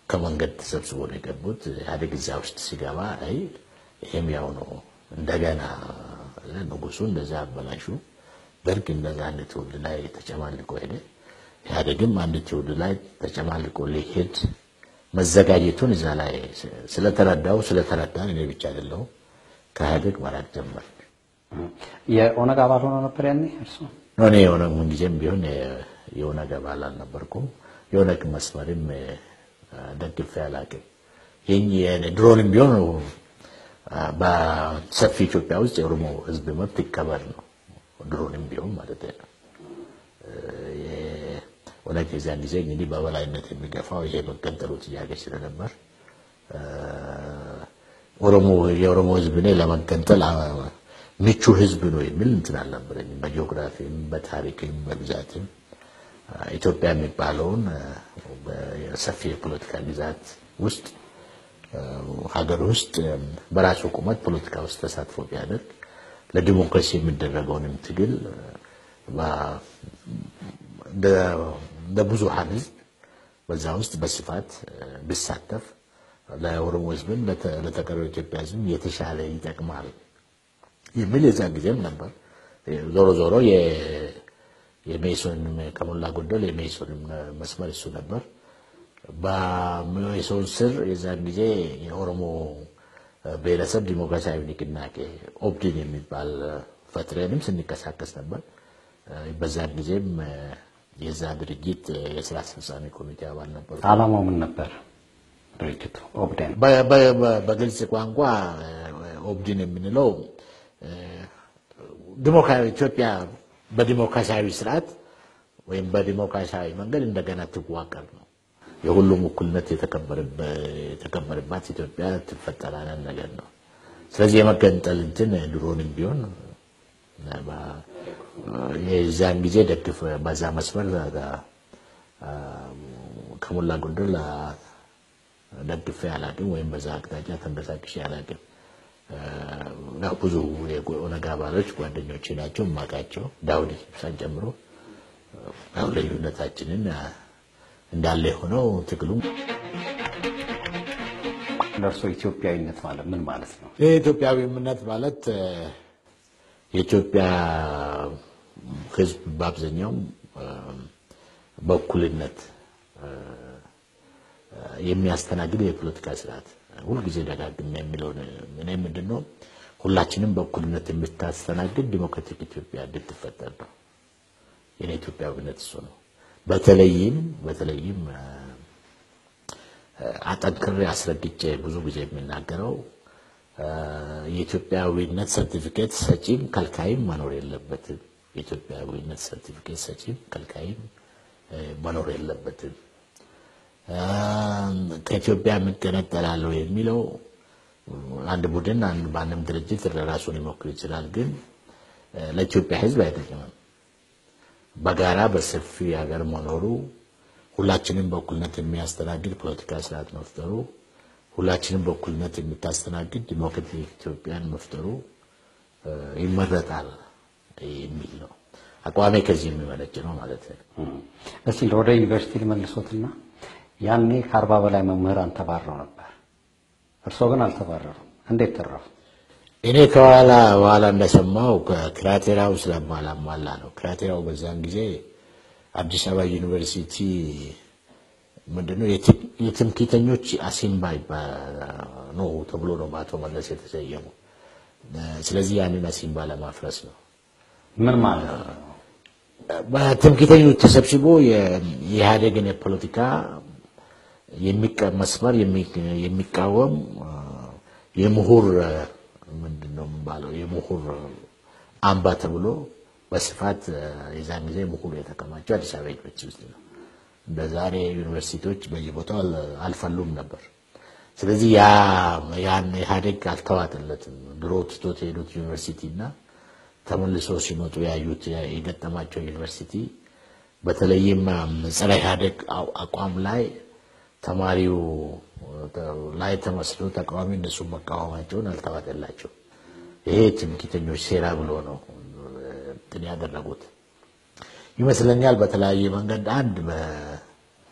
ከመንገድ ተሰብስቦ ነው የገቡት። ኢህአዴግ እዛ ውስጥ ሲገባ አይ ይሄም ያው ነው እንደገና ንጉሱ እንደዛ አበላሹ። ደርግ እንደዛ አንድ ትውልድ ላይ ተጨማልቆ ሄደ። ኢህአዴግም አንድ ትውልድ ላይ ተጨማልቆ ሊሄድ መዘጋጀቱን እዛ ላይ ስለተረዳው ስለተረዳን እኔ ብቻ አይደለሁም ከኢህአዴግ መራቅ ጀመር። የኦነግ አባል ሆኖ ነበር ያኔ እርሱ? እኔ የኦነግ ምንጊዜም ቢሆን የኦነግ አባል አልነበርኩም። የኦነግ መስመርም ደግፌ አላውቅም። ይህ ድሮንም ቢሆን በሰፊ ኢትዮጵያ ውስጥ የኦሮሞ ሕዝብ መብት ይከበር ነው። ድሮንም ቢሆን ማለት ነው። ኦነግ የዚያን ጊዜ እንግዲህ በበላይነት የሚገፋው ይሄ መገንጠሉ ጥያቄ ስለነበር ኦሮሞ የኦሮሞ ሕዝብ እኔ ለመገንጠል ምቹ ሕዝብ ነው የሚል እንትን አልነበረኝም። በጂኦግራፊም በታሪክም በብዛትም ኢትዮጵያ የሚባለውን ሰፊ የፖለቲካ ግዛት ውስጥ ሀገር ውስጥ በራሱ ቁመት ፖለቲካ ውስጥ ተሳትፎ ቢያደርግ ለዲሞክራሲ የሚደረገውንም ትግል እንደ ብዙሃን ህዝብ በዛ ውስጥ በስፋት ቢሳተፍ ለኦሮሞ ህዝብም ለተቀረው ኢትዮጵያ ህዝብ የተሻለ ይጠቅማል የሚል የዛን ጊዜም ነበር። ዞሮ ዞሮ የሜሶን ከሞላ ጎደል የሜሶን መስመር እሱ ነበር። በሜሶን ስር የዛን ጊዜ የኦሮሞ ብሔረሰብ ዲሞክራሲያዊ ንቅናቄ ኦብዲን የሚባል ፈጥረንም ስንቀሳቀስ ነበር። በዛን ጊዜም የዛ ድርጅት የስራ አስፈጻሚ ኮሚቴ አባል ነበር። ዓላማው ምን ነበር? ድርጅቱ ኦብዴን በግልጽ ቋንቋ ኦብዲን የምንለው ዲሞክራሲ ኢትዮጵያ በዲሞክራሲያዊ ስርዓት ወይም በዲሞክራሲያዊ መንገድ እንደገና ትዋቀር ነው። የሁሉም እኩልነት የተከበረባት ኢትዮጵያ ትፈጠራለን ነገር ነው። ስለዚህ የመገንጠል እንትን ድሮንም ቢሆን የዛን ጊዜ ደግፍ በዛ መስመር ከሞላ ጎደል ደግፌ አላቅም ወይም በዛ አቅጣጫ ተንቀሳቅሼ አላቅም። ብዙ የኦነግ አባሎች ጓደኞቼ ናቸው የማውቃቸው ዳውድ ኢብሳን ጨምሮ ያው ልዩነታችንን እንዳለ የሆነው ትግሉ ለእርሶ ኢትዮጵያዊነት ማለት ምን ማለት ነው? ይህ ኢትዮጵያዊነት ማለት የኢትዮጵያ ሕዝብ በአብዛኛው በእኩልነት የሚያስተናግድ የፖለቲካ ስርዓት ሁልጊዜ ደጋግሜ የሚለውን እኔ ምንድን ነው ሁላችንም በእኩልነት የምታስተናግድ ዲሞክራቲክ ኢትዮጵያ እንድትፈጠር ነው። የኔ ኢትዮጵያዊነት እሱ ነው። በተለይም በተለይም አጠንክሬ አስረግጬ ብዙ ጊዜ የሚናገረው የኢትዮጵያዊነት ሰርቲፊኬት ሰጪም ከልካይም መኖር የለበትም። የኢትዮጵያዊነት ሰርቲፊኬት ሰጪም ከልካይም መኖር የለበትም። ከኢትዮጵያ የምገነጠላለሁ የሚለው አንድ ቡድን በአንድም ድርጅት ራሱን ሊሞክር ይችላል፣ ግን ለኢትዮጵያ ሕዝብ አይጠቅምም። በጋራ በሰፊ ሀገር መኖሩ፣ ሁላችንም በእኩልነት የሚያስተናግድ ፖለቲካ ስርዓት መፍጠሩ፣ ሁላችንም በእኩልነት የምታስተናግድ ዲሞክራቲክ ኢትዮጵያን መፍጠሩ ይመረጣል የሚል ነው አቋሜ። ከዚህ የሚመነጭ ነው ማለት ነው። እስቲ ወደ ዩኒቨርሲቲ ልመልሶትና ያኔ ከአርባ በላይ መምህራን ተባረው ነበር። እርስዎ ግን አልተባረሩም። እንዴት ተረፉ? እኔ ከኋላ በኋላ እንደሰማው ክራቴራው ስለማላሟላ ነው። ክራቴራው በዛን ጊዜ አዲስ አበባ ዩኒቨርሲቲ ምንድነው የትምክህተኞች አሲምባ ነው ተብሎ ነው በአቶ መለስ የተሰየሙ። ስለዚህ ያንን አሲምባ ለማፍረስ ነው። ምን ማለት ነው? በትምክህተኞች ተሰብስቦ የኢህአዴግን የፖለቲካ መስመር የሚቃወም የምሁር ምንድን ነው የሚባለው የምሁር አምባ ተብሎ በስፋት የዛን ጊዜ ምሁር የተከማቸው አዲስ አበባ ዩኒቨርሲቲ ውስጥ ነው። እንደ ዛሬ ዩኒቨርሲቲዎች በየቦታው አልፈሉም ነበር። ስለዚህ ያን ኢህአዴግ አልተዋጠለትም። ድሮ ትቶት የሄዱት ዩኒቨርሲቲ እና ተመልሶ ሲመጡ ያዩት የገጠማቸው ዩኒቨርሲቲ በተለይም ጸረ ኢህአዴግ አቋም ላይ ተማሪው ላይ ተመስሎ ተቃዋሚ እነሱ መቃወማቸውን አልተዋጠላቸው። ይሄ ትምክህተኞች ሴራ ብሎ ነው እንትን ያደረጉት ይመስለኛል። በተለያየ መንገድ አንድ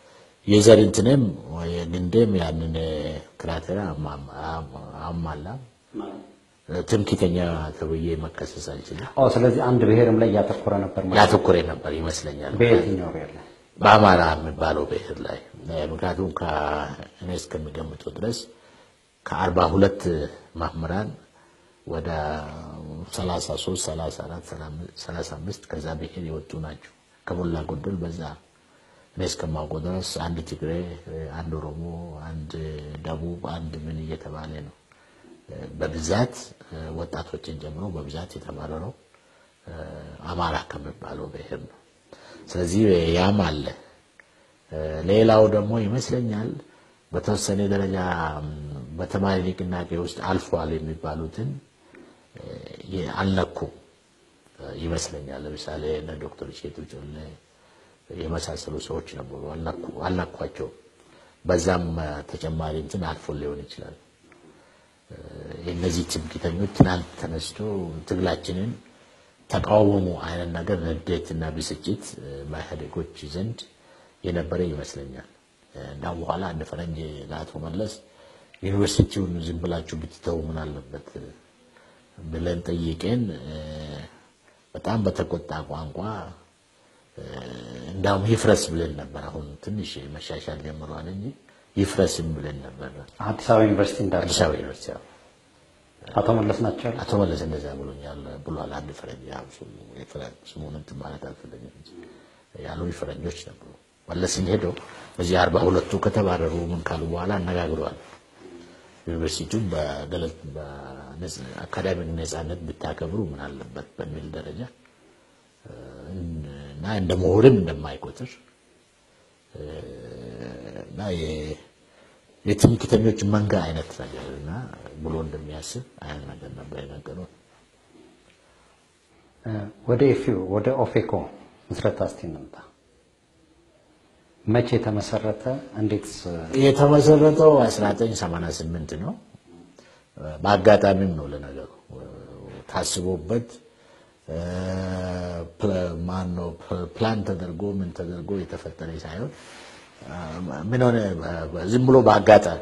የዘር እንትንም ግንዴም ያንን ክራቴራ አሟላ። ትምክተኛ ተብዬ መከሰስ አልችልም። ኦ ስለዚህ አንድ ብሔርም ላይ እያተኮረ ነበር ማለት ነው። ያተኮረ ነበር ይመስለኛል በየትኛው ብሔር ላይ? በአማራ የሚባለው ብሔር ላይ ምክንያቱም እኔ እስከሚገምጠው ድረስ ከአርባ ሁለት መምህራን ወደ ሰላሳ ሶስት ሰላሳ አራት ሰላሳ አምስት ከዛ ብሔር የወጡ ናቸው። ከሞላ ጎደል በዛ እኔ እስከማውቀው ድረስ አንድ ትግሬ፣ አንድ ኦሮሞ፣ አንድ ደቡብ፣ አንድ ምን እየተባለ ነው በብዛት ወጣቶችን ጨምሮ በብዛት የተባረረው አማራ ከሚባለው ብሔር ነው። ስለዚህ ያም አለ። ሌላው ደግሞ ይመስለኛል በተወሰነ ደረጃ በተማሪ ንቅናቄ ውስጥ አልፏል የሚባሉትን አልነኩም ይመስለኛል። ለምሳሌ እነ ዶክተር ሼቱ ጮሌ የመሳሰሉ ሰዎች ነበሩ፣ አልነኳቸው። በዛም ተጨማሪ እንትን አልፎ ሊሆን ይችላል። የእነዚህ ትምክህተኞች ትናንት ተነስቶ ትግላችንን ተቃወሙ አይነት ነገር ንዴትና ብስጭት በኢህአዴጎች ዘንድ የነበረ ይመስለኛል። እንዳም በኋላ እንደ ፈረንጅ ለአቶ መለስ ዩኒቨርሲቲውን ዝም ብላችሁ ብትተው ምን አለበት ብለን ጠይቄን በጣም በተቆጣ ቋንቋ እንዳውም ይፍረስ ብለን ነበር። አሁን ትንሽ መሻሻል ጀምሯል እንጂ ይፍረስም ብለን ነበር። አዲስ አበባ ዩኒቨርሲቲ እንዳለ አዲስ አበባ ዩኒቨርሲቲ አዎ። አቶ መለስ ናቸው ያሉት? አቶ መለስ እንደዛ ብሎኛል ብሏል። አንድ ፈረንጅ ያው ስሙን እንትን ማለት አልፈለግም እንጂ ያሉ ፈረንጆች ነበሩ። መለስን ሄደው በዚህ አርባ ሁለቱ ከተባረሩ ምን ካሉ በኋላ አነጋግረዋል። ዩኒቨርሲቲውን በገለል አካዳሚክ ነጻነት ብታከብሩ ምን አለበት በሚል ደረጃ እና እንደ ምሁርም እንደማይቆጥር እና የትምክህተኞች መንጋ አይነት ነገር እና ብሎ እንደሚያስብ አይነት ነገር ነበር የነገረው። ወደ ኢፊው ወደ ኦፌኮ ምስረታ እስቲ እንምጣ። መቼ ተመሰረተ? እንዴት የተመሰረተው 1988 ነው። በአጋጣሚም ነው ለነገሩ ታስቦበት ማን ነው ፕላን ተደርጎ ምን ተደርጎ የተፈጠረ ሳይሆን ምን ሆነ ዝም ብሎ በአጋጣሚ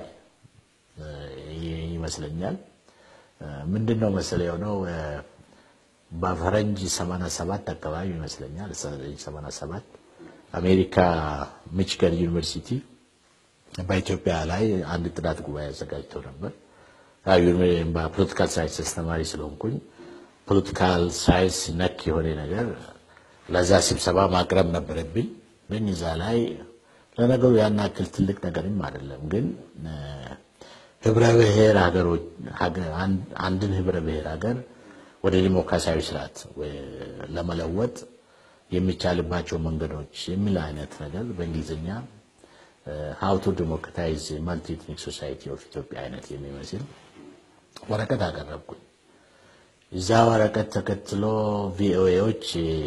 ይመስለኛል። ምንድን ነው መሰለህ የሆነው በፈረንጅ 87 አካባቢ ይመስለኛል 87 አሜሪካ ሚችገን ዩኒቨርሲቲ በኢትዮጵያ ላይ አንድ ጥናት ጉባኤ አዘጋጅተው ነበር። በፖለቲካል ሳይንስ አስተማሪ ስለሆንኩኝ ፖለቲካል ሳይንስ ነክ የሆነ ነገር ለዛ ስብሰባ ማቅረብ ነበረብኝ። ግን እዛ ላይ ለነገሩ ያን ያክል ትልቅ ነገርም አይደለም። ግን ህብረ ብሔር ሀገሮች አንድን ህብረ ብሔር ሀገር ወደ ዲሞክራሲያዊ ስርዓት ለመለወጥ የሚቻልባቸው መንገዶች የሚል አይነት ነገር በእንግሊዝኛ ሀው ቱ ዲሞክራታይዝ መልቲ ኢትኒክ ሶሳይቲ ኦፍ ኢትዮጵያ አይነት የሚመስል ወረቀት አቀረብኩኝ። እዛ ወረቀት ተከትሎ ቪኦኤዎች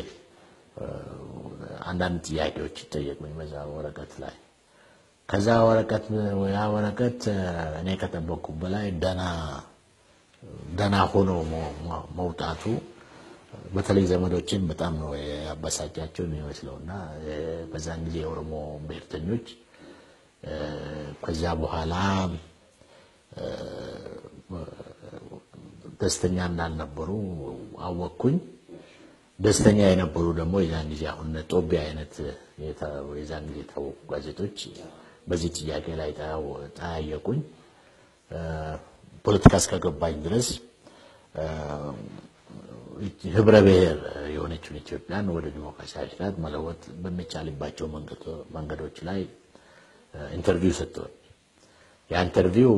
አንዳንድ ጥያቄዎች ይጠየቁኝ በዛ ወረቀት ላይ። ከዛ ወረቀት ያ ወረቀት እኔ ከጠበቅኩ በላይ ደና ደና ሆኖ መውጣቱ በተለይ ዘመዶችን በጣም ነው ያበሳጫቸው የሚመስለው እና በዛን ጊዜ የኦሮሞ ብሔርተኞች ከዚያ በኋላ ደስተኛ እንዳልነበሩ አወቅኩኝ። ደስተኛ የነበሩ ደግሞ የዛን ጊዜ አሁን ጦቢያ አይነት የዛን ጊዜ የታወቁ ጋዜጦች በዚህ ጥያቄ ላይ ጠያየቁኝ። ፖለቲካ እስከገባኝ ድረስ ህብረ ብሔር የሆነችውን ኢትዮጵያን ወደ ዲሞክራሲያዊ ስርዓት መለወጥ በሚቻልባቸው መንገዶች ላይ ኢንተርቪው ሰጥተዋል። ያ ኢንተርቪው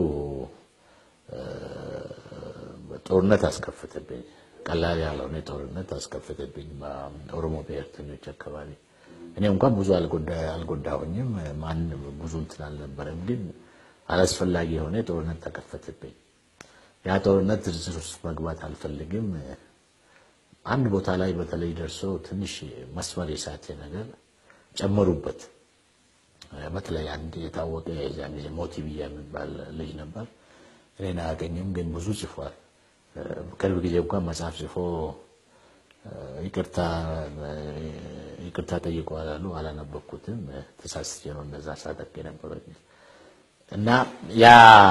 ጦርነት አስከፈተብኝ። ቀላል ያልሆነ ጦርነት አስከፈተብኝ በኦሮሞ ብሔርተኞች አካባቢ። እኔ እንኳን ብዙ አልጎዳሁኝም፣ ማን ብዙ እንትን አልነበረም። ግን አላስፈላጊ የሆነ ጦርነት ተከፈተብኝ። ያ ጦርነት ዝርዝር ውስጥ መግባት አልፈልግም። አንድ ቦታ ላይ በተለይ ደርሶ ትንሽ መስመር የሳተ ነገር ጨመሩበት። በተለይ አንድ የታወቀ የዚያን ጊዜ ሞቲ ብያ የሚባል ልጅ ነበር። እኔን አያገኝም፣ ግን ብዙ ጽፏል። ቅርብ ጊዜ እንኳን መጽሐፍ ጽፎ ይቅርታ ይቅርታ ጠይቀዋል አሉ። አላነበብኩትም፣ ተሳስቼ ነው እንደዛ ሳጠቅ የነበረው እና ያ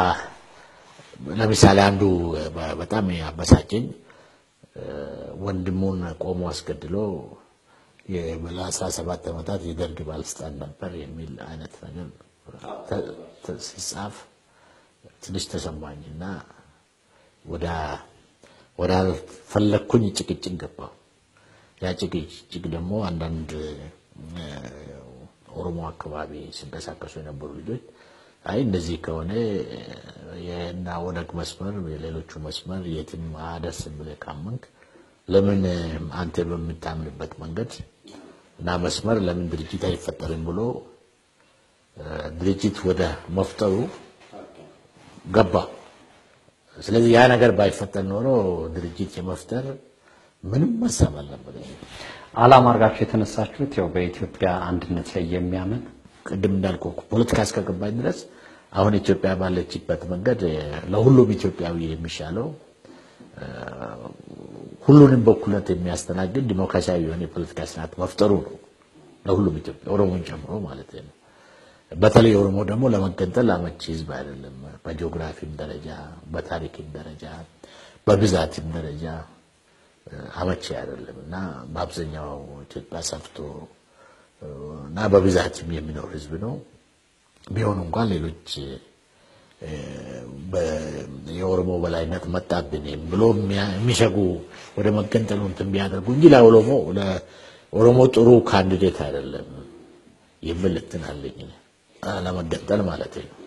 ለምሳሌ አንዱ በጣም ያበሳጨኝ ወንድሙን ቆሞ አስገድሎ ለአስራ ሰባት ዓመታት የደርግ ባለስልጣን ነበር የሚል አይነት ነገር ሲጻፍ ትንሽ ተሰማኝ እና ወደ ፈለግኩኝ ጭቅጭቅ ገባሁ። ያ ጭቅጭቅ ደግሞ አንዳንድ ኦሮሞ አካባቢ ሲንቀሳቀሱ የነበሩ ልጆች አይ እንደዚህ ከሆነ የና ወደግ መስመር የሌሎቹ መስመር የትም አደርስም ብለህ ካመንክ ለምን አንተ በምታምንበት መንገድ እና መስመር ለምን ድርጅት አይፈጠርም ብሎ ድርጅት ወደ መፍጠሩ ገባ። ስለዚህ ያ ነገር ባይፈጠር ኖሮ ድርጅት የመፍጠር ምንም ሀሳብ አልነበረኝም። ዓላማ አድርጋችሁ የተነሳችሁት ያው በኢትዮጵያ አንድነት ላይ የሚያምን ቅድም እንዳልኩ ፖለቲካ እስከገባኝ ድረስ አሁን ኢትዮጵያ ባለችበት መንገድ ለሁሉም ኢትዮጵያዊ የሚሻለው ሁሉንም በእኩልነት የሚያስተናግድ ዲሞክራሲያዊ የሆነ የፖለቲካ ስርዓት መፍጠሩ ነው። ለሁሉም ኢትዮጵያ ኦሮሞን ጨምሮ ማለት ነው። በተለይ ኦሮሞ ደግሞ ለመገንጠል አመቺ ህዝብ አይደለም። በጂኦግራፊም ደረጃ፣ በታሪክም ደረጃ፣ በብዛትም ደረጃ አመቺ አይደለም እና በአብዛኛው ኢትዮጵያ ሰፍቶ እና በብዛትም የሚኖር ህዝብ ነው። ቢሆን እንኳን ሌሎች የኦሮሞ በላይነት መጣብን ብሎ የሚሸጉ ወደ መገንጠሉ እንትን ቢያደርጉ እንጂ ለኦሮሞ ለኦሮሞ ጥሩ ካንዲዴት አይደለም የሚል እንትን አለኝ ለመገንጠል ማለት ነው።